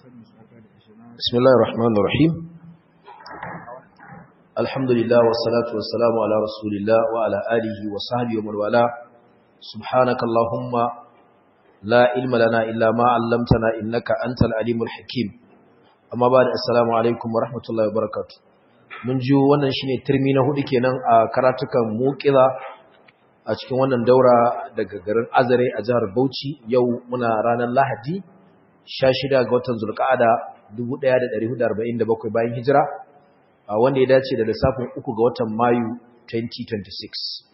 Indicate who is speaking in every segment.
Speaker 1: بسم الله الرحمن الرحيم الحمد لله والصلاة والسلام على رسول الله وعلى آله وصحبه ومن والاه سبحانك اللهم لا علم لنا إلا ما علمتنا إنك أنت العليم الحكيم أما بعد السلام عليكم ورحمة الله وبركاته mun ji wannan shine turmi na hudu kenan a karatukan muqila a cikin wannan daura daga garin Azare a jihar Bauchi yau muna ranar Lahadi 16 ga watan Zulqa'ada 1447 bayan hijira wanda ya dace da lissafin 3 ga watan Mayu 2026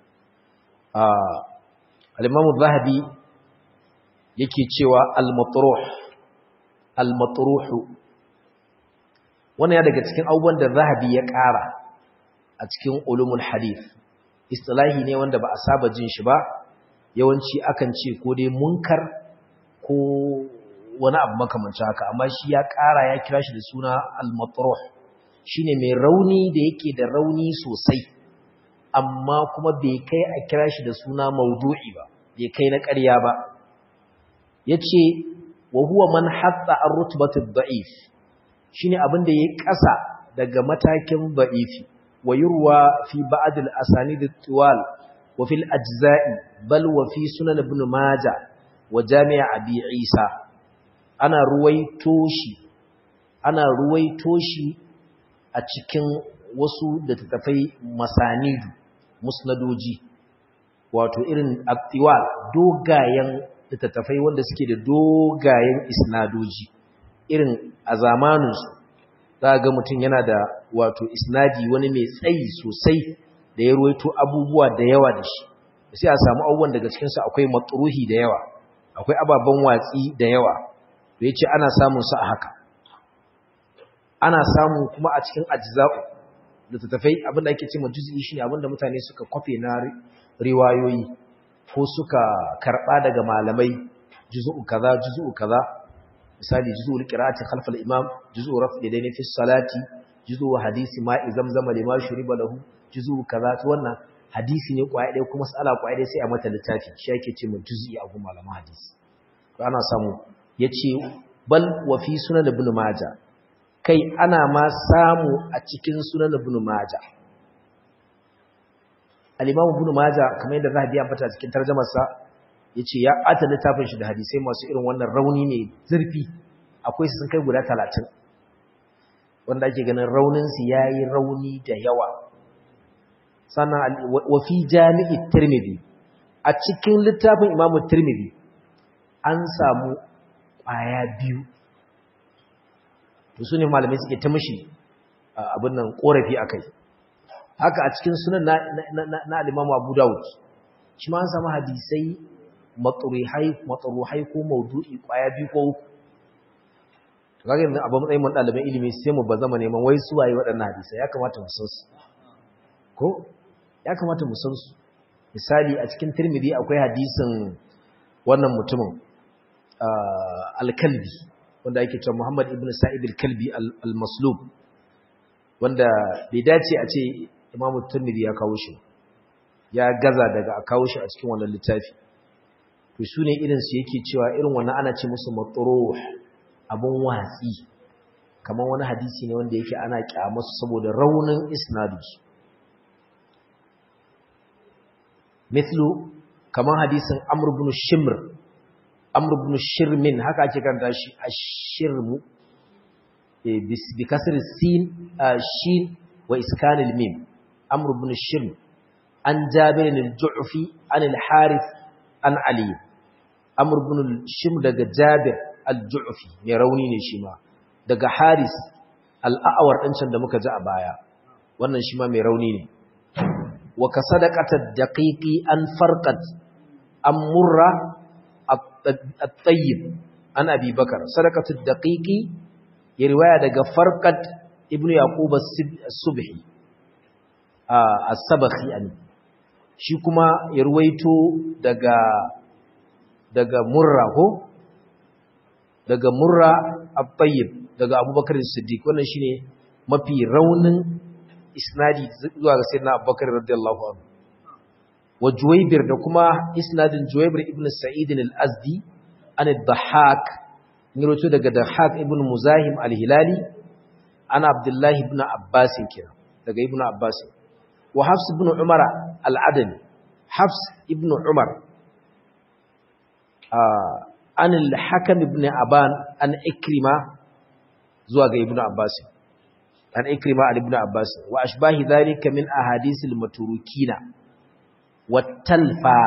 Speaker 1: al-Imam zahabi yake cewa al-matruh al-matruh wannan ya daga cikin abubuwan da zahabi ya ƙara a cikin ulumul hadith istilahi ne wanda ba a saba jin shi ba yawanci akan ce ko dai munkar ko wani abu makamancin haka amma shi ya ƙara ya kira shi da suna al-matruh shine mai rauni da yake da rauni sosai amma kuma bai kai a kira shi da suna maudu'i ba bai kai na ƙarya ba yace wa huwa man hatta ar-rutbatu ad-da'if shine abin da yayi ƙasa daga matakin da'ifi wa yurwa fi ba'd al-asanid at-tiwal wa fil ajza'i bal wa fi sunan ibn majah wa jami' abi isa ana ruwaito shi ana ruwaito shi a cikin wasu da tattafai masanidu musnadoji wato irin aktiwal dogayen littattafai wanda suke da dogayen isnadoji irin a zamaninsu za ga mutum yana da wato isnadi wani mai tsayi sosai da ya ruwaito abubuwa da yawa da shi sai a samu abubuwan daga cikinsu akwai matsuruhi da yawa akwai ababen watsi da yawa da ya ce ana samun su a haka ana samu kuma a cikin ajza'u da tattafai abinda ake ce ma juz'i shine abinda mutane suka kwafe na riwayoyi ko suka karba daga malamai juz'u kaza juz'u kaza misali juz'ul qira'ati khalf al-imam juz'u raf'i dayni fi salati juz'u hadisi ma'i zamzama lima shuriba lahu juz'u kaza to wannan hadisi ne kwaya ɗaya kuma mas'ala kwaya ɗaya sai a mata littafi shi yake ce ma juz'i a gun malaman hadisi to ana samu yace bal wa fi sunan ibn majah kai ana ma samu a cikin sunan ibn majah al-imam ibn majah kamar yadda zahabi ya fata cikin tarjumar sa yace ya ata littafin shi da hadisai masu irin wannan rauni ne zurfi akwai sun kai guda 30 wanda ake ganin raunin su yayi rauni da yawa sannan wa fi jami'i tirmidhi a cikin littafin imam tirmidhi an samu kwaya biyu to su ne malamai suke ta mashi abin nan korafi a kai haka a cikin sunan na alimamu abu dawud shi ma an samu hadisai matsaruhai ko maudu'i kwaya biyu ko uku kaga yanzu abin matsayin mun ɗaliban ilimi sai mu ba zama neman wai suwaye waɗannan hadisai ya kamata mu san su ko ya kamata mu san su misali a cikin tirmidhi akwai hadisin wannan mutumin alkalbi wanda ake cewa Muhammad ibn Sa'id al-Kalbi al-Maslub wanda bai dace a ce Imam Tirmidhi ya kawo shi ya gaza daga a kawo shi a cikin wannan littafi to sune irin su yake cewa irin wannan ana ce musu matruh abun watsi kamar wani hadisi ne wanda yake ana kyamasu saboda raunin isnadus mithlu kamar hadisin Amr ibn Shimr amr ibn shirmin haka ake karanta shi ashirmu bi kasr sin shin wa iskan al-mim amr ibn shirm an jabir al-ju'fi an al-harith an ali amr ibn shirm daga jabir al-ju'fi mai rauni ne shi ma daga haris al-a'war din can da muka ji a baya wannan shi ma mai rauni ne wa kasadaqata daqiqi an farqat am murra الطيب عن أبي بكر صدقة الدقيق يرواية دقى فرقة ابن يعقوب السبحي السبخي يعني shi kuma ya ruwaito daga daga murra ko daga murra at-tayyib daga abubakar as-siddiq wannan shine mafi raunin isnadi zuwa ga sayyidina abubakar radiyallahu anhu wa Juwaybir da kuma isnadin Juwaybir ibn Sa'id al-Azdi an ad-Dhahhak ngiroto daga Dahak ibn Muzahim al-Hilali ana Abdullahi ibn Abbas kira daga ibn Abbas wa Hafs ibn Umar al-Adani Hafs ibn Umar an al-Hakam ibn Aban an Ikrima zuwa ga ibn Abbas an Ikrima al-ibn Abbas wa ashbahi dhalika min ahadithil maturukina wat talfa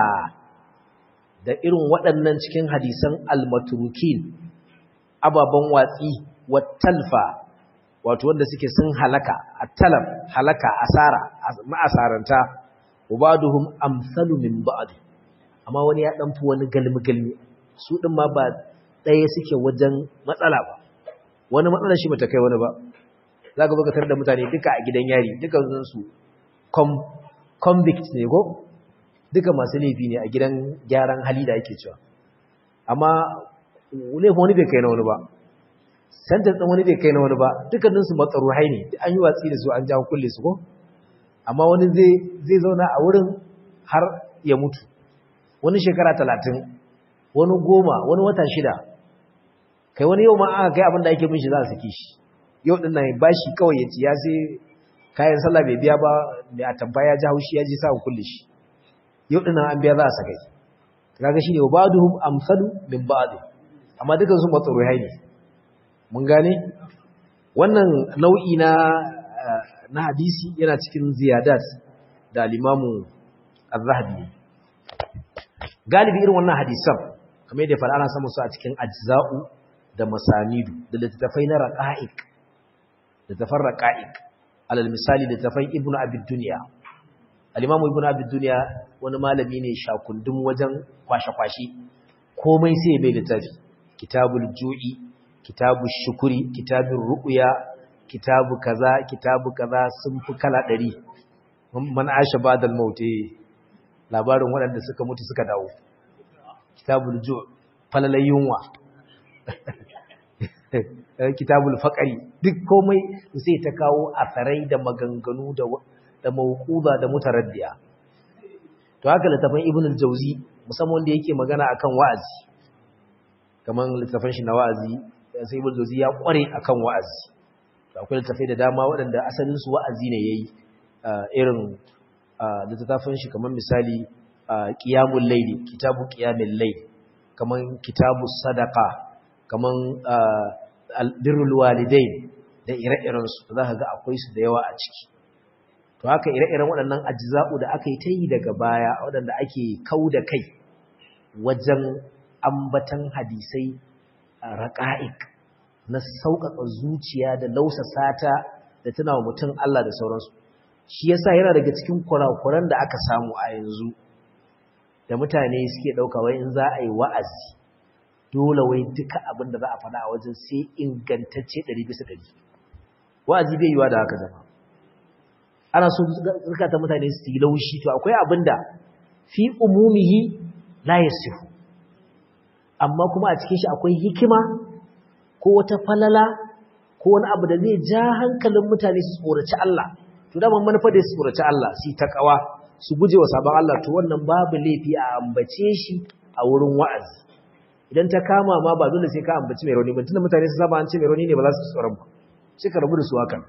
Speaker 1: da irin waɗannan cikin hadisan al-maturukin ababen watsi wattalfa wato wanda suke sun halaka at-talaf halaka asara ma'asaranta ubaduhum amsalu min ba'd amma wani ya danfi wani galmi galmi su din ma ba ɗaya suke wajen matsala ba wani matsala shi bata kai wani ba zaka baka tar da mutane duka a gidan yari duka su convict ne go duka masu laifi ne a gidan gyaran hali da ake cewa amma laifin wani bai kai na wani ba santar ɗin wani bai kai na wani ba dukkaninsu matsaru haini an yi watsi da su an jawo kulle su ko amma wani zai zauna a wurin har ya mutu wani shekara talatin wani goma wani wata shida kai wani yau ma aka kai abin da ake min shi za a saki shi yau ɗin nan ba shi kawai ya ci ya sai kayan sallah bai biya ba mai atamfa ya ji haushi ya ji sa kulle shi yau ɗin an biya za a sakai kaga shine wa ba'duhum amsalu min ba'd amma dukan su matsaruhai ne mun gane wannan nau'i na na hadisi yana cikin ziyadat da al-imamu az-zahabi galibi irin wannan hadisan kamar yadda fara ana samu su a cikin ajza'u da masanidu da littattafai na raqa'iq da tafar raqa'iq alal misali littattafai ibnu abid dunya al-imamu ibnu abid dunya wani malami ne shakundum wajen kwashe-kwashe komai sai bai littafi kitabul ju'i kitabul shukuri kitabul ru'ya kitabu kaza kitabu kaza sun fi kala ɗari man asha badal mauti labarin waɗanda suka mutu suka dawo kitabul ju' falalai yunwa kitabul faqari duk komai sai ta kawo asarai da maganganu da da mawquza da mutaraddiya to haka littafin ibn al-jawzi musamman wanda yake magana akan wa'azi kaman littafin shi na wa'azi sai ibn al-jawzi ya kware akan wa'azi to akwai littafai da dama waɗanda asalin su wa'azi ne yayi irin littafin shi kaman misali qiyamul layli kitabu qiyamul layl kaman kitabus sadaqa kaman birrul walidain da ire-iren su zaka ga akwai su da yawa a ciki to haka ire-iren waɗannan ajza'u da aka yi ta yi daga baya waɗanda ake kau da kai wajen ambatan hadisai a raƙa'ik na sauƙaƙa zuciya da lausa sata da tuna wa mutum Allah da sauransu shi yasa yana daga cikin kurakuran da aka samu a yanzu da mutane suke ɗauka wai in za a yi wa'azi dole wai duka abin da za a faɗa a wajen sai ingantacce ɗari bisa ɗari wa'azi bai yiwa da haka zama ana so zukata mutane su yi laushi to akwai abinda fi umumihi la yasihu amma kuma a cikin shi akwai hikima ko wata falala ko wani abu da zai ja hankalin mutane su tsoraci Allah to da manufa da su tsoraci Allah su takawa su guje wa sabon Allah to wannan babu laifi a ambace shi a wurin wa'azi idan ta kama ma ba dole sai ka ambaci mai rauni ba tunda mutane su saba an ce mai rauni ne ba za su tsoron ba sai ka rabu da su hakan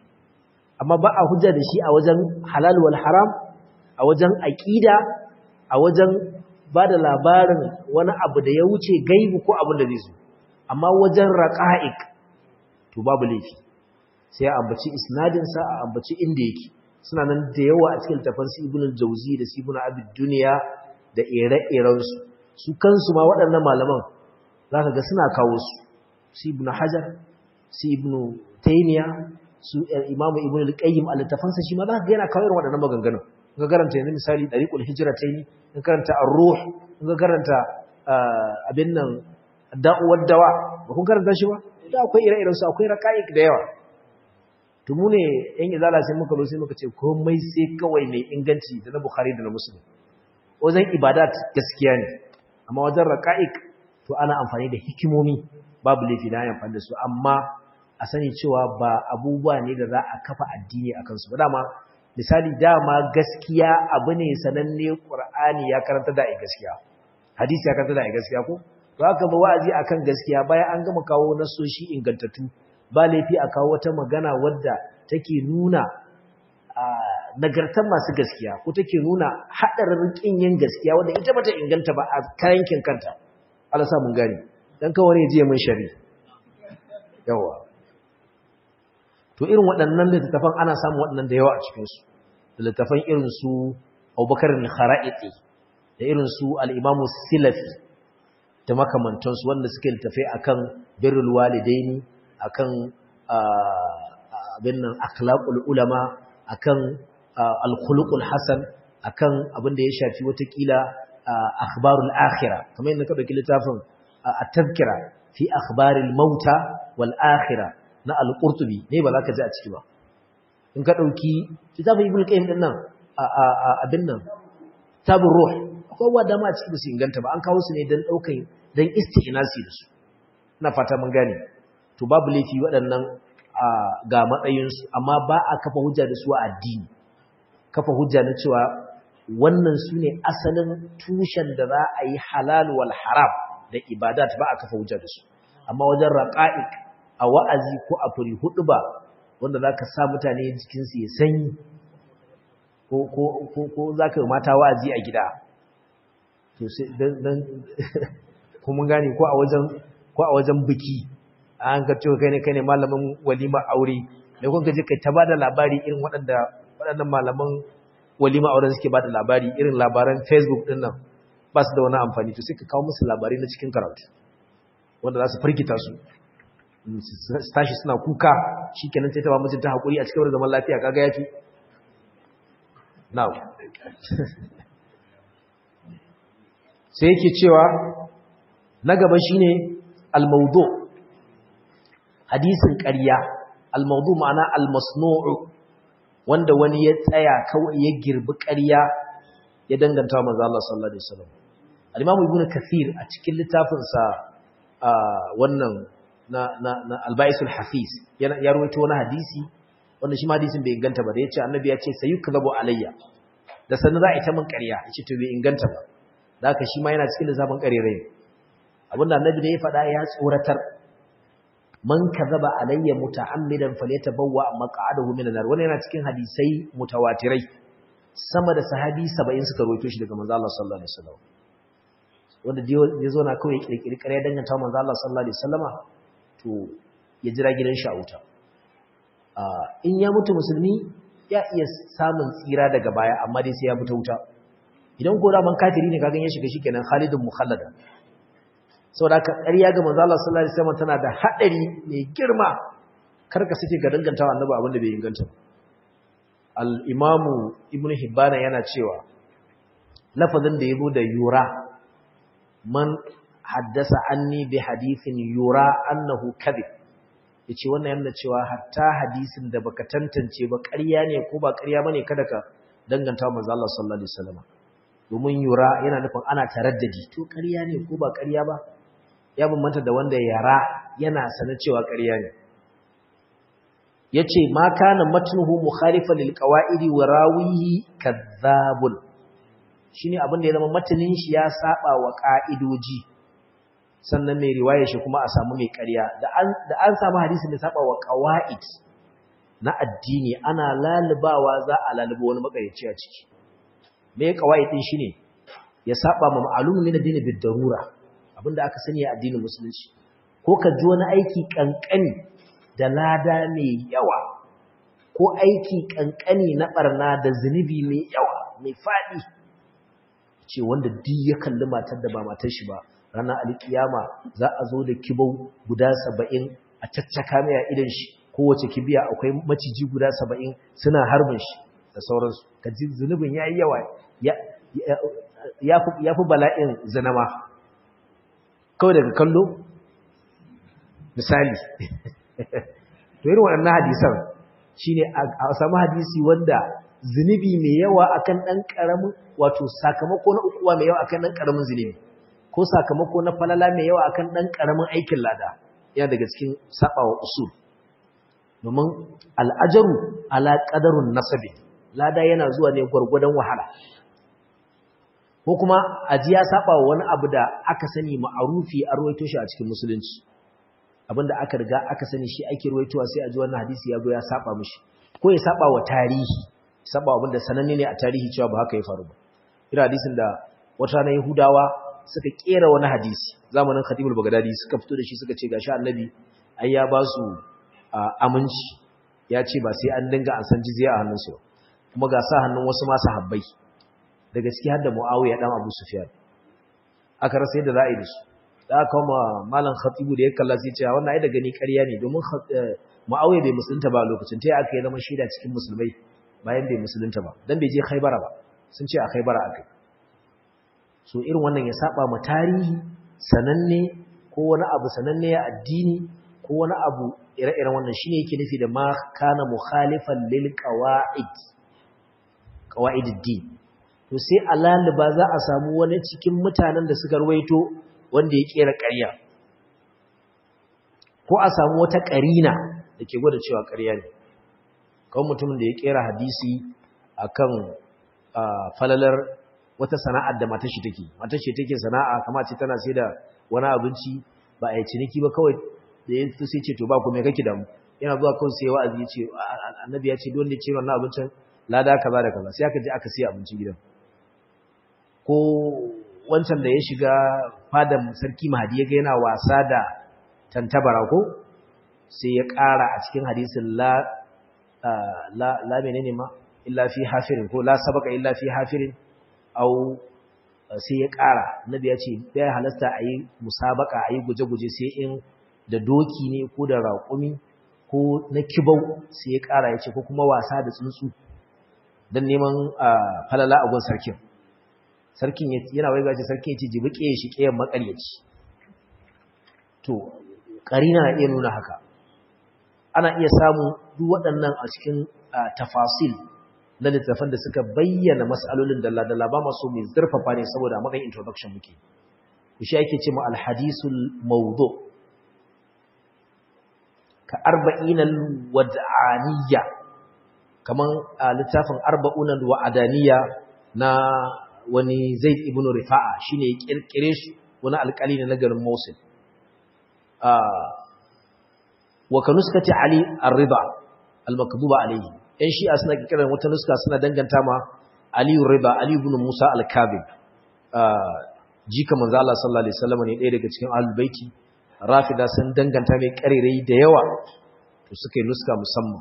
Speaker 1: amma ba a hujja da shi a wajen halal wal haram a wajen aqida a wajen ba da labarin wani abu da ya wuce gaibu ko abin da zai zo amma wajen raqa'iq to babu laifi sai a ambaci isnadin sa a ambaci inda yake suna nan da yawa a cikin tafan su ibnu jawzi da su ibnu abid dunya da ire-iren su su kansu ma waɗannan malaman zaka ga suna kawo su su ibnu hajar su ibnu taymiya su imamu ibn al-qayyim al-tafansa shi ma za ka ga yana kawo waɗannan maganganun in ka karanta yanzu misali dariqul hijratayn in ka karanta ar-ruh in ka karanta abin nan da'uwar dawa ba kun karanta shi ba da akwai ire-iren su akwai raqa'iq da yawa to mu ne yan izala sai muka zo sai muka ce komai sai kawai mai inganci da na bukhari da na muslim wajen ibadat gaskiya ne amma wajen raqa'iq to ana amfani da hikimomi babu laifi na amfani da su amma a sani cewa ba abubuwa ne da za a kafa addini a kansu ba dama misali dama gaskiya abu ne sananne ƙur'ani ya karanta da gaskiya hadisi ya karanta da gaskiya ko ba ka ba wa'azi akan gaskiya bayan an gama kawo nasoshi ingantattu ba laifi a kawo wata magana wadda take nuna nagartar masu gaskiya ko take nuna haɗarin ƙin yin gaskiya wadda ita bata inganta ba a kayankin kanta Allah sa mun gani dan kawai ne je mun shari yawa to irin waɗannan littattafan ana samun waɗannan da yawa a cikin su littattafan irin su Abubakar al-Kharaiti da irin su al-Imam Silafi da makamantansu wanda suke littafai akan birrul walidaini akan abin nan akhlaqul ulama akan al-khuluqul hasan akan abin da ya shafi watakila akhbarul akhirah kamar yadda ka dauki littafin at-tazkira fi akhbaril mauta wal akhirah na al-qurtubi ne ba za ka ji a ciki ba in ka dauki littafin ibnu qayyim din nan abin nan tabur ruh akwai wa dama a ciki ba su inganta ba an kawo su ne dan daukan dan isti'nasi da su ina fata mun gane to babu laifi waɗannan ga matsayinsu amma ba a kafa hujja da su a addini kafa hujja na cewa wannan su ne asalin tushen da za a yi halal wal haram da ibadat ba a kafa hujja da su amma wajen raƙa'iq a wa'azi ko a furi hudu ba wanda za ka sa mutane jikinsu ya sanyi ko za ka yi mata wa'azi a gida to sai don kuma gane ko a wajen biki an ka cewa kai ne kai ne malamin walima aure da kun kaje kai ta bada labari irin waɗanda waɗannan malaman walima auren suke bada labari irin labaran Facebook din nan ba su da wani amfani to sai ka kawo musu labarai na cikin karatu wanda za su firgita su su tashi suna kuka shikenan sai ta ba mijinta hakuri a cikin zaman lafiya kaga yafi now sai yake cewa na gaba shine al-mawdu' hadisin ƙarya al-mawdu ma'ana al-masnu'u wanda wani ya tsaya kawai ya girbi ƙarya ya danganta manzo Allah sallallahu alaihi wasallam al-Imam Ibn Kathir a cikin littafin sa wannan na na, na al-Ba'is al-Hafiz ya rawaito wani hadisi wanda shi ma hadisin bai inganta ba da yace annabi ya ce sayukzabu alayya da sanin za a ita min ƙarya yace to bai inganta ba da haka shi ma yana cikin lissafin ƙarerai abinda annabi da ya faɗa ya tsoratar man kazaba alayya muta'ammidan falyatabawwa maq'adahu minan nar wannan yana cikin hadisai mutawatirai sama da sahabi 70 suka rawaito shi daga manzo Allah sallallahu alaihi wasallam wanda ya zo na kawai kirkiri kare danganta manzo Allah sallallahu alaihi wasallama to ya jira gidan shi a wuta in ya mutu musulmi ya iya samun tsira daga baya amma dai sai ya fita wuta idan ko da man kafiri ne kagan ya shiga shikenan Khalidun mukhallada saboda ka ƙarya ga manzo Allah sallallahu alaihi wasallam tana da hadari mai girma karka sake ga dangantawa annabi abin da bai inganta al-Imam Ibn Hibban yana cewa lafazin da yazo da yura man haddasa anni bi hadithin yura annahu kadhib yace wannan yana cewa hatta hadisin da baka tantance ba ƙarya ne ko ba ƙarya bane kada ka dangantawa manzo Allah sallallahu alaihi wasallam domin yura yana nufin ana taraddadi to ƙarya ne ko ba ƙarya ba ya bambanta da wanda yara yana sana cewa ƙarya ne yace ma kana matnuhu mukhalifan lil qawaidi wa rawihi kadhabun shine abin da ya zama matanin shi ya saba wa ka'idoji sannan mai riwaya shi kuma a samu mai ƙarya da an da an samu hadisin da saba wa qawaid na addini ana lalubawa za a laluba wani makarici a ciki me qawaid din shine ya saba ma ma'lumun min addini bid darura abinda aka sani a addinin musulunci ko ka ji wani aiki kankani da lada mai yawa ko aiki kankani na barna da zunubi mai yawa mai fadi ce wanda duk ya kalli matar da ba matar shi ba ranar alkiyama za a zo da kibau guda saba'in a caccaka mai a idan shi kowace kibiya akwai maciji guda saba'in suna harbin shi da sauransu ka ji zunubin ya yi yawa ya fi bala'in zinama kawai daga kallo misali to irin waɗannan hadisan shine a samu hadisi wanda zunubi mai yawa akan ɗan ƙaramin wato sakamako na ukuwa mai yawa akan ɗan ƙaramin zunubi ko sakamako na falala mai yawa akan ɗan ƙaramin aikin lada yana daga cikin saɓawa usul domin al'ajaru ala ƙadarun nasabi lada yana zuwa ne gwargwadon wahala ko kuma aji ya saba wa wani abu da aka sani ma'arufi a ruwaito shi a cikin musulunci abinda aka riga aka sani shi ake ruwaitowa sai a ji wannan hadisi ya zo ya saba mishi ko ya saba wa tarihi saba abinda sananne ne a tarihi cewa ba haka ya faru ba ina hadisin da wata na Yahudawa suka kera wani hadisi zamanin Khatibul Baghdadi suka fito da shi suka ce gashi Annabi ai ya ba su aminci ya ce ba sai an dinga an san jizya a hannunsu kuma ga sa hannun wasu ma sahabbai da gaskiya har da Muawiya dan Abu Sufyan aka rasa yadda za a yi da su da aka kuma malam Khatibu da ya kalla sai ce wannan ai da gani ƙarya ne domin Muawiya bai musulunta ba lokacin tai aka yi zama shaida cikin musulmai bayan bai musulunta ba dan bai je Khaibara ba sun ce a Khaibara akai so irin wannan ya saba ma tarihi sananne ko wani abu sananne ya addini ko wani abu ire-iren wannan shine yake nufi da ma kana mukhalifan lil qawaid qawaidid din to sai alaliba za a samu wani cikin mutanen da suka ruwaito wanda ya kera ƙarya ko a samu wata ƙarina da ke gwada cewa ƙarya ne kawai mutumin da ya kera hadisi akan falalar wata sana'ar da matar shi take matar shi take sana'a kamar ce tana sai da wani abinci ba a yi ciniki ba kawai da ya fi sai ce to ba ku me kake damu yana zuwa kawai sai wa'azi ya ce annabi ya ce don da ce wannan abincin lada kaza da kaza sai aka je aka siya abincin gidan ko wancan da ya shiga fadan sarki mahadi ya ga yana wasa da tantabara ko sai ya ƙara a cikin hadisin la la la menene ma illa fi hafirin ko la sabaka illa fi hafirin au sai ya ƙara nabi ya ce bai halasta a yi musabaka a yi guje-guje sai in da doki ne ko da raƙumi ko na kibau sai ya ƙara ya ce ko kuma wasa da tsuntsu don neman falala a gun sarkin sarkin yana wai gaji sarkin ya ce jibi ƙeye shi ƙeyen makaryaci to ƙarina na iya nuna haka ana iya samu duk waɗannan a cikin tafasil na littafan da suka bayyana mas'alolin dalla-dalla ba masu mai zurfafa ne saboda magan introduction muke shi ake ce ma alhadisul mawdu ka arba'inal wad'aniyya kaman a littafin arba'unal wa'adaniya na wani zaid ibn rifa'a shine ya kirkire shi wani alƙali ne na garin Mosul wa kanuskati ali ar-ridha al-makduba alayhi ‘yan shi'a suna kiran wata nuska suna danganta ma Aliyu Riba, Aliyu bin Musa Al-Kabir, jika manzo Allah sallallahu Alaihi wasallam ne ɗaya daga cikin alubaiti, rafida sun danganta mai ƙarirai da yawa, to suka yi nuska musamman,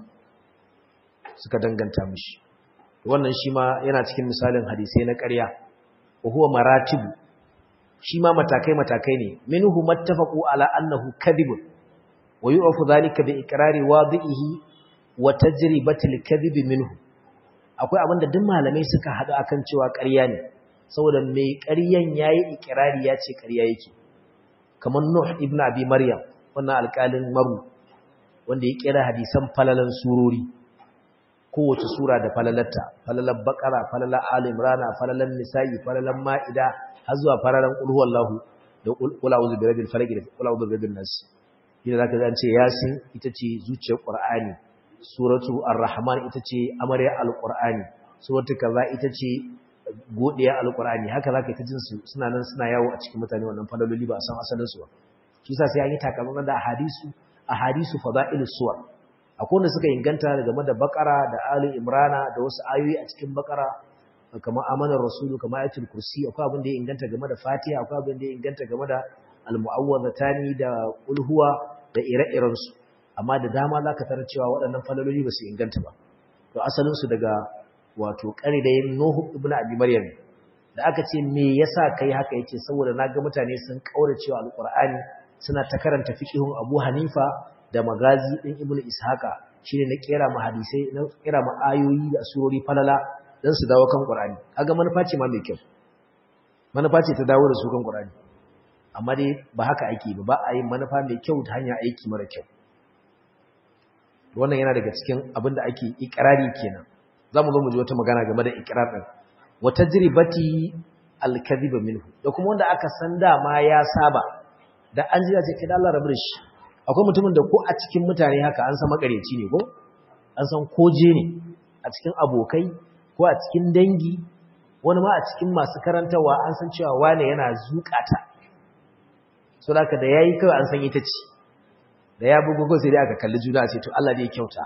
Speaker 1: suka danganta mishi. Wannan shi ma yana cikin misalin hadisai na ƙarya, wa huwa maratibu, shi ma matakai-matakai ne, minhu mattafaqu ala annahu kadhibun wa yu'afu dhalika bi iqrari wadi'ihi wa tajribatil kadhib minhu akwai abinda duk malamai suka hadu akan cewa ƙarya ne saboda mai ƙaryan yayi ikrari ya ce ƙarya yake kamar Nuh ibn Abi Maryam wannan alƙalin Maru wanda ya kira hadisan falalan surori kowace sura da falalarta falalar Baqara falalar Ali Imran falalar Nisa'i falalar Ma'ida har zuwa falalan Qul huwallahu da Qul a'udhu birabbil falaq da Qul a'udhu birabbin nas idan zaka ga an ce Yasin ita ce zuciyar Qur'ani suratu ar-rahman ita ce amarya al-qur'ani suratu kaza ita ce godiya al-qur'ani haka zaka ta jin su suna nan suna yawo a cikin mutane wannan fadaloli ba a san asalin su ba shi yasa sai an yi takamaiman da hadisu ahadisu fada'ilus suwar akwai wanda suka inganta game da bakara da ali imrana da wasu ayoyi a cikin bakara kamar amanar rasulu kamar ayatul kursi akwai abin da ya inganta game da fatiha akwai abin da ya inganta game da al-mu'awwazatani da ulhuwa da ire-irensu amma da dama za ka tarar cewa waɗannan falaloli ba su inganta ba to asalinsu daga wato ƙari da yin nuhu ibn abi maryam da aka ce me yasa kai haka yace saboda na ga mutane sun kaura cewa alqur'ani suna ta karanta fiqhun abu hanifa da magazi din ibn ishaqa shine na kera ma hadisai na kera ma ayoyi da surori falala dan su dawo kan qur'ani kaga manufa ce ma mai kyau manufa ce ta dawo da su kan qur'ani amma dai ba haka ake ba ba a yin manufa mai kyau ta hanyar aiki mara kyau wannan yana daga cikin abin da ake ikirari kenan za mu zo mu ji wata magana game da ikirar ɗin wata jiribati alkaziba minhu da kuma wanda aka san dama ya saba da an ji ce kai da Allah rabu da shi akwai mutumin da ko a cikin mutane haka an san makareci ne ko an san koje ne a cikin abokai ko a cikin dangi wani ma a cikin masu karantawa an san cewa wane yana zukata so da da yayi kawai an san ita ce da ya bugu ko sai dai aka kalli juna sai to Allah ne ya kyauta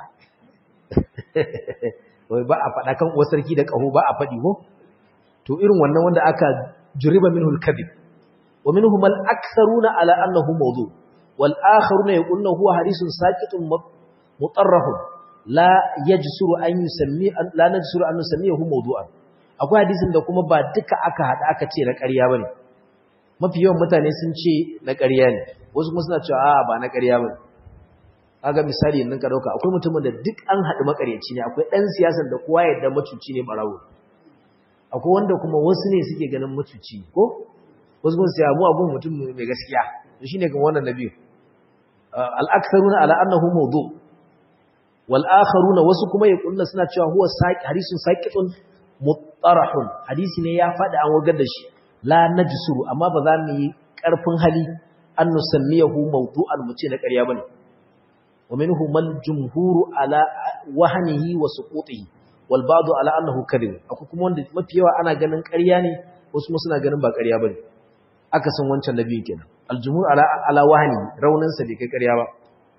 Speaker 1: wai ba a faɗa kan uwar sarki da ƙaho ba a faɗi ko to irin wannan wanda aka juriba minhu al-kadhib wa minhum al-aktharuna ala annahu mawdu wal akharuna yaquluna huwa hadithun saqitun mutarrahun la yajsuru an yusammi la najsuru an nusammihu mawdu'an akwai hadisin da kuma ba duka aka hada aka ce na ƙarya bane mafi yawan mutane sun ce na ƙarya ne wasu kuma suna cewa a'a ba na ƙarya bane kaga misali nan ka dauka akwai mutumin da duk an haɗu makaryaci ne akwai ɗan siyasar da kowa yadda macuci ne barawo akwai wanda kuma wasu ne suke ganin macuci ko wasu kuma sai mu abun mutum mai gaskiya to shine kan wannan nabi al-aktharuna ala annahu mawdu wal akharuna wasu kuma yakunna suna cewa huwa saqi hadisun saqitun mutarahun hadisi ne ya faɗi an wagar da shi la najsuru amma ba za mu yi ƙarfin hali an nusammiyahu mawdu'an mu ce na ƙarya bane ومنهم الجمهور على وهنه وسقوطه والبعض على انه كذب akwai kuma wanda mafi yawa ana ganin ƙarya ne wasu kuma suna ganin ba ƙarya bane aka san wancan nabiyin kenan aljumhur ala ala wahni raunin sa bai kai ƙarya ba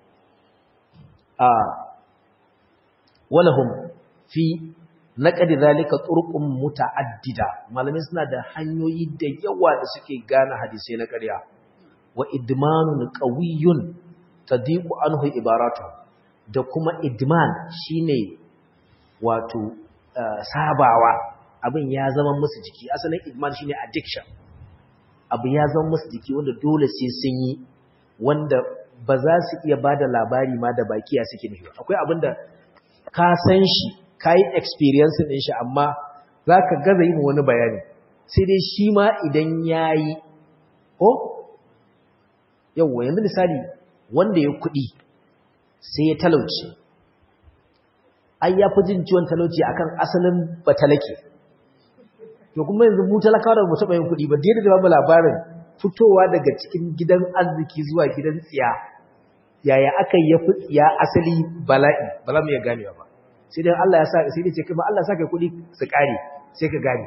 Speaker 1: a walahum fi naqdi zalika turqum mutaaddida malamai suna da hanyoyi da yawa da suke gane hadisi na ƙarya wa idmanun qawiyyun tadiqu anhu ibaratu da kuma idman shine wato sabawa abin ya zama musu jiki asalin idman shine addiction abu ya zama musu jiki wanda dole sai sun yi wanda ba za su iya bada labari ma da bakiya suke nufi akwai abin da ka san shi ka yi experience din shi amma za ka gaza yi wani bayani sai dai shi ma idan ya yi ko yauwa yanzu misali wanda ya kuɗi sai ya talauci ai ya fi jin ciwon talauci akan asalin batalake to kuma yanzu mu talakawa da mu taɓa yin kuɗi ba da da babu labarin fitowa daga cikin gidan arziki zuwa gidan tsiya yaya aka yi fi tsiya asali bala'i ba za mu iya ganewa ba sai dai Allah ya sa sai dai ce kuma Allah ya sa kai kuɗi su ƙare sai ka gane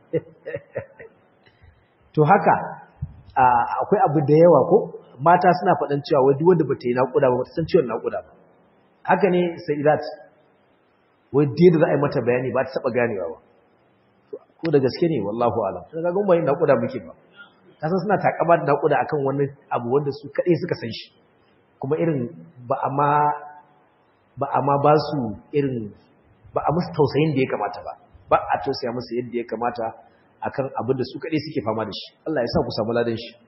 Speaker 1: to haka akwai abu da yawa ko mata suna faɗin cewa wai duk wanda bata yi naƙuda ba bata san ciwon naƙuda ba haka ne sayyidat wai da za a yi mata bayani ba ta taɓa ganewa ba ko da gaske ne wallahu alam sai ga gumbayin naƙuda muke ba kasan suna takama da naƙuda akan wani abu wanda su kaɗai suka san shi kuma irin ba a ma ba a ma ba su irin ba a musu tausayin da ya kamata ba ba a tausaya musu yadda ya kamata akan abin da su kaɗai suke fama da shi Allah ya sa ku samu ladan shi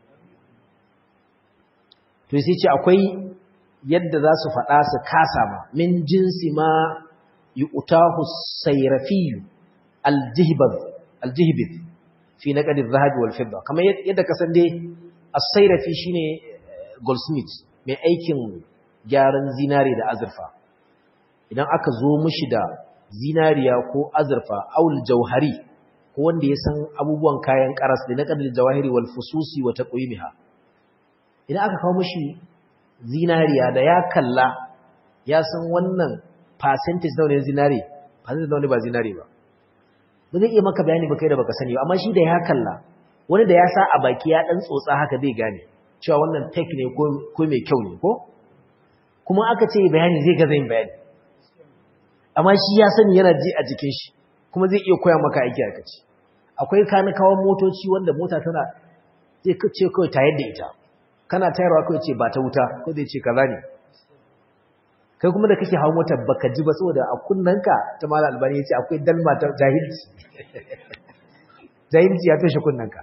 Speaker 1: to sai ce akwai yadda za su faɗa su kasa ma min jinsi ma yi utahu sairafi aljihibid fi na ƙadin zahabi wal fidda kamar yadda kasan dai a sairafi shi ne goldsmith mai aikin gyaran zinari da azurfa idan aka zo mushi da zinariya ko azurfa aul jauhari ko wanda ya san abubuwan kayan karas da na ƙadin jawahiri wal fususi wa taqwimiha idan aka kawo mashi zinariya da ya kalla ya san wannan percentage nawa ne zinari percentage nawa ne ba zinari ba ba zai iya maka bayani ba kai da baka sani ba amma shi da ya kalla wani da ya sa a baki ya dan tsotsa haka zai gane cewa wannan tek ne ko mai kyau ne ko kuma aka ce bayani zai gaza yin bayani amma shi ya sani yana ji a jikin shi kuma zai iya koya maka aiki aka ce akwai kanikawan motoci wanda mota tana zai ce kawai tayar da ita kana tayarwa kawai ce ba ta wuta ko zai ce kaza ne kai kuma da kake hawo motar baka ji ba saboda a kunnanka ta mala albani ya ce akwai dalma ta jahilci jahilci ya toshe kunnanka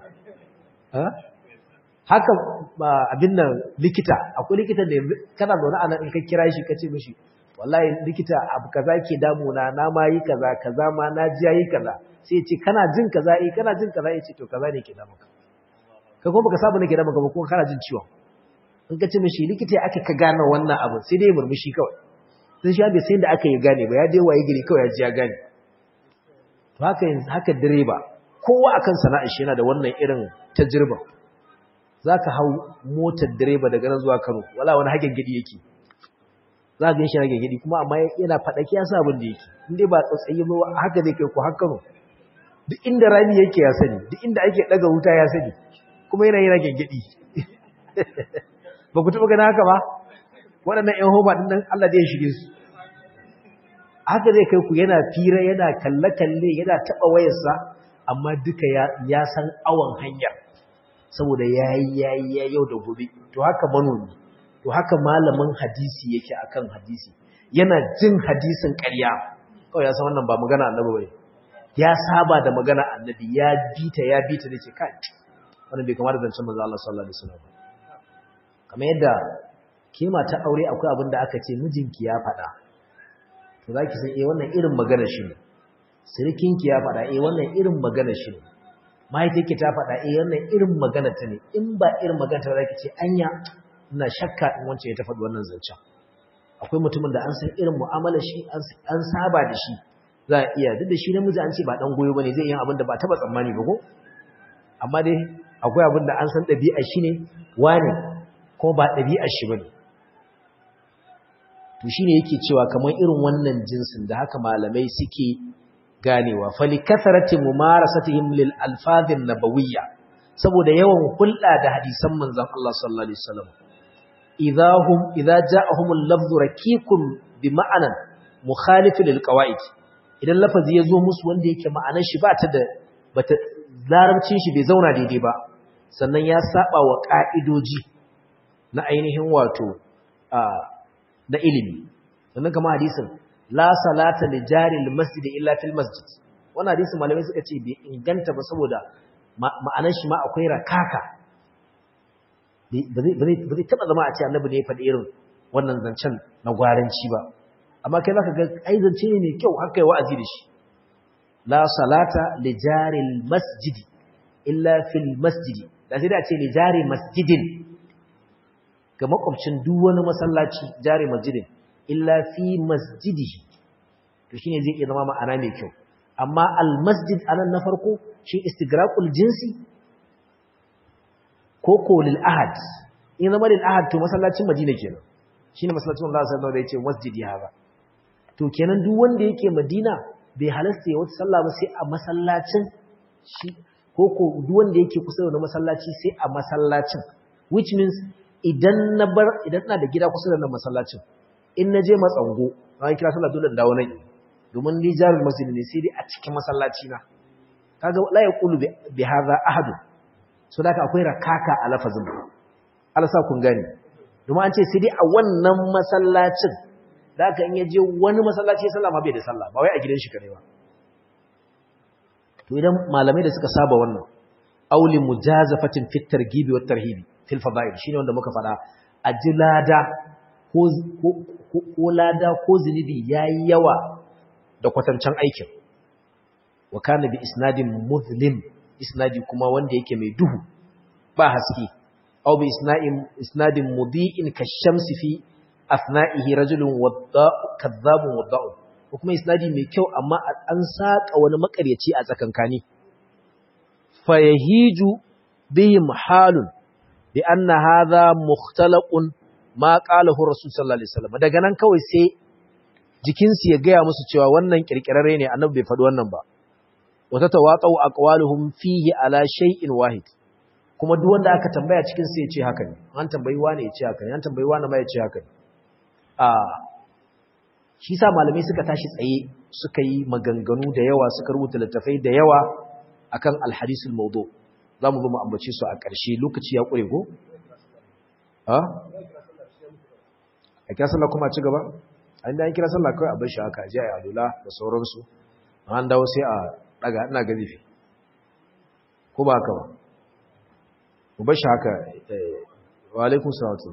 Speaker 1: haka abin nan likita akwai likita da kana zaune a nan in ka kira shi ka ce mishi wallahi likita abu kaza ke damuna na ma yi kaza kaza ma na ji yi kaza sai ya ce kana jin kaza eh kana jin kaza ya ce to kaza ne ke damuka ka kuma baka saba nake damuka ba kuma kana jin ciwon in ka ce mishi likita ya aka ka gane wannan abu sai dai murmushi kawai sai shi bai sai da aka yi gane ba ya dai waye gari kawai ya ji ya gane to haka yanzu haka direba kowa akan sana'ar shi yana da wannan irin tajriba zaka hau motar direba daga nan zuwa Kano wala wani hagen gidi yake za ka shi hagen gidi kuma amma yana fadaki ya sa abin da yake in dai ba tsatsayi ba haka zai kai ku har Kano duk inda rami yake ya sani duk inda ake daga wuta ya sani kuma yana yana gengedi ba ku taɓa gani haka ba waɗannan ‘yan homa ɗin nan Allah zai shige su haka zai kai ku yana fira yana kalle-kalle yana taɓa wayarsa amma duka ya san awon hanyar saboda ya yi ya yi ya yau da gobe to haka manomi to haka malamin hadisi yake akan hadisi yana jin hadisin ƙarya kawai ya san wannan ba magana annabi bane ya saba da magana annabi ya bita ya bita da ce kai wannan bai kamar da zancen manzo Allah sallallahu alaihi wasallam kamar yadda kima ta aure akwai abin da aka ce mijinki ya faɗa to zaki san eh wannan irin magana shi ne sirikinki ya faɗa eh wannan irin magana shi ne mahaifiyarki ta faɗa eh wannan irin magana ta ne in ba irin magana ta zaki ce anya ina shakka in wance ya ta faɗi wannan zancen akwai mutumin da an san irin mu'amalar shi an saba da shi za a iya duk da shi namiji an ce ba dan goyo bane zai yi abin da ba taba tsammani ba ko amma dai akwai abin da an san ɗabi'ar shi ne wane ko ba ɗabi'ar shi bane to shine yake cewa kamar irin wannan jinsin da haka malamai suke ganewa fali kasarati mumarasatihim lil alfazin nabawiyya saboda yawan hulɗa da hadisan manzon Allah sallallahu alaihi wasallam idahum idza ja'ahum al-lafzu rakikun bi ma'anan mukhalif lil qawaid idan lafazi yazo musu wanda yake ma'anar shi ba ta da bata larabcin shi bai zauna daidai ba sannan ya saba wa ka'idoji na ainihin wato na ilimi sannan kama hadisin la salata li jaril masjid illa fil masjid wannan hadisin malamai suka ce bai inganta ba saboda ma'anar shi ma akwai rakaka ba zai taba zama a ce annabi ne ya faɗi irin wannan zancen na gwaranci ba amma kai zaka ga ai zance ne mai kyau har kai wa'azi da shi la salata li jaril masjid illa fil masjid da sai da ce li jari masjidin ga makwabcin duk wani masallaci jari masjidin illa fi masjidihi to shine zai iya zama ma'ana mai kyau amma al masjid anan na farko shi istigraqul jinsi ko ko lil ahad in zama lil ahad to masallacin madina kenan shine masallacin Allah sallallahu alaihi wasallam da yace masjidi haka to kenan duk wanda yake madina bai halasta ya wata sallah ba sai a masallacin shi ko ko duk wanda yake kusa da masallaci sai a masallacin which means idan na bar idan ina da gida kusa da nan masallacin in na je matsango ran kira sallah dole dawo nan domin ni jarul masjid ne sai dai a cikin masallaci na kaga la yaqulu bi hadha ahad so da akwai rakaka a lafazin Allah sa kun gane domin an ce sai dai a wannan masallacin da aka in yaje wani masallaci ya sallama bai da sallah ba wai a gidan shi kare ba to idan malamai da suka saba wannan auli mujazafatin fit targibi wat tarhibi fil fada'il shine wanda muka fada ajlada ko ko lada ko zinubi yayi yawa da kwatancan aikin wa kana bi isnadin muzlim isnadi kuma wanda yake mai duhu ba haske aw bi isna'in isnadin mudi'in kashamsi fi afna'ihi rajulun wadda'u kadhabun wadda'u ko kuma isnadi mai kyau amma an saka wani makaryaci a tsakankani fayahiju bihim halun bi anna hadha mukhtalaqun ma qalahu rasul sallallahu alaihi wasallam daga nan kawai sai jikinsu ya gaya musu cewa wannan kirkirarre ne annabi bai faɗi wannan ba wata tawaqau aqwaluhum fihi ala shay'in wahid kuma duk wanda aka tambaya cikin sai ya ce haka ne an tambayi wani ya ce haka ne an tambayi wani ma ya ce haka ne a shi sa malamai suka tashi tsaye suka yi maganganu da yawa suka rubuta littafai da yawa akan alhadisul mawdu zamu zo mu ambace su a ƙarshe lokaci ya ƙure ko a a kira sallah kuma ci gaba an da an kira sallah kawai a bar shi haka ji a alula da sauransu an dawo sai a daga ina ga zifi ko ba haka ba mu bar shi haka wa alaikum salatu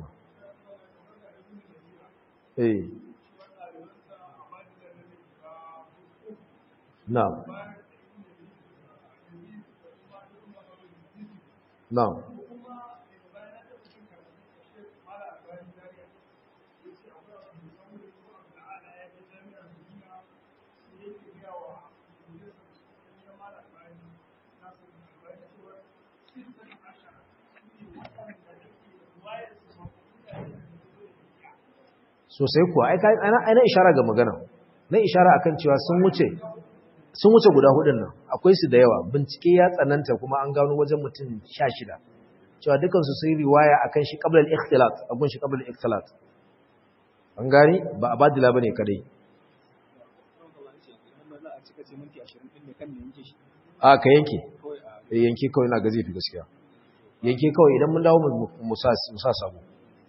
Speaker 1: eh na'am na'am sosai kuwa aina ishara ga magana na ishara akan cewa sun wuce sun wuce guda hudun nan akwai su da yawa bincike ya tsananta kuma an gano wajen mutum sha shida cewa dukansu sun riwaya akan shi qabla al-ikhtilat abun shi qabla al-ikhtilat an gani ba a badila bane kadai a ka yanke yanke kawai na gazi fi gaskiya yanke kawai idan mun dawo mu sa sabo